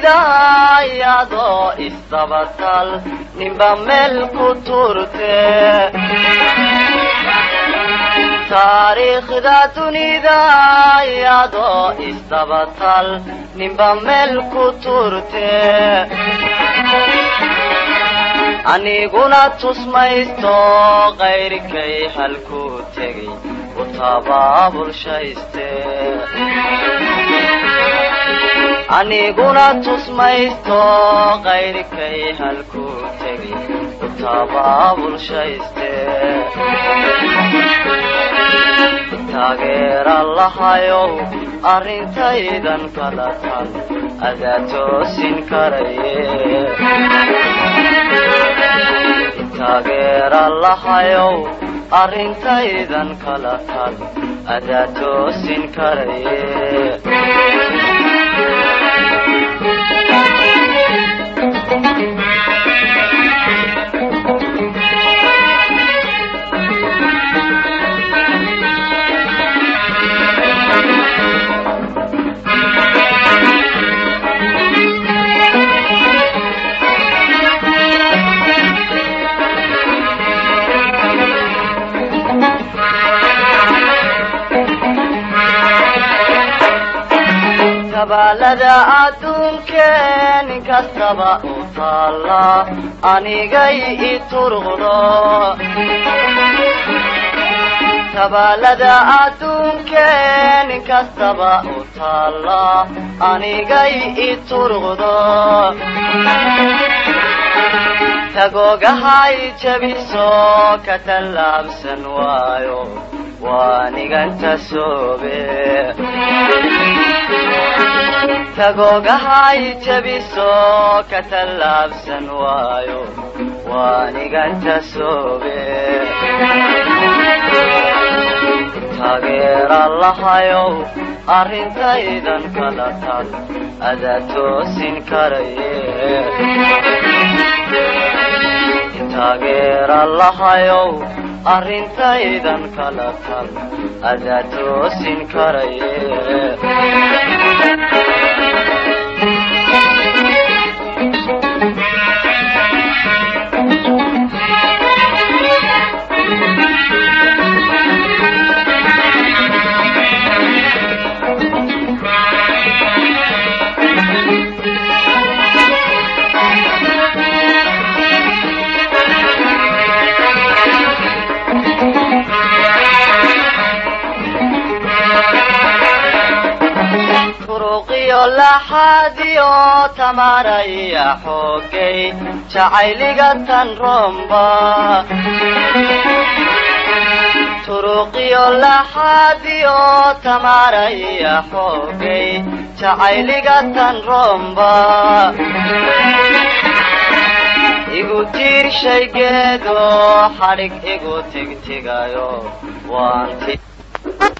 dunida iyadoo isdabatal ninba meel ku turte taariikhda dunida iyadoo isdabatal ninba meel ku turte aniguna tusmaysto qayrkay halku tegay u tabaabulshayste aniguna tusmaysto qayrkay halku tegay u tabaabulshayste taageera lahayow arrintaydan kala tal adaa toosin karaye taageera lahayow arrintaydan kala tal adaa toosin karaye kabaalada adduunkee nin kastaba u taalla anigay i turqdo kabaalada adduunkee nin kastaba u taalla anigay i turqdo tagoogahay jabiso ka tallaabsan waayo waaniganta soobe tagoogahay jabiso ka tallaabsan waayo waaniganta soobe taageera lahayow arrintaydan kala tal adaa toosin karaye taageera lahayow arrintaydan kala tal adaa toosin karaye turuqiyo laxadiyo tamaraya xoogay jacayliga tan romba turuqiyo laxadiyo tamaraya xoogay jacayliga tan romba igu tiir shaygeedo xadhig igu tigtigayo waanti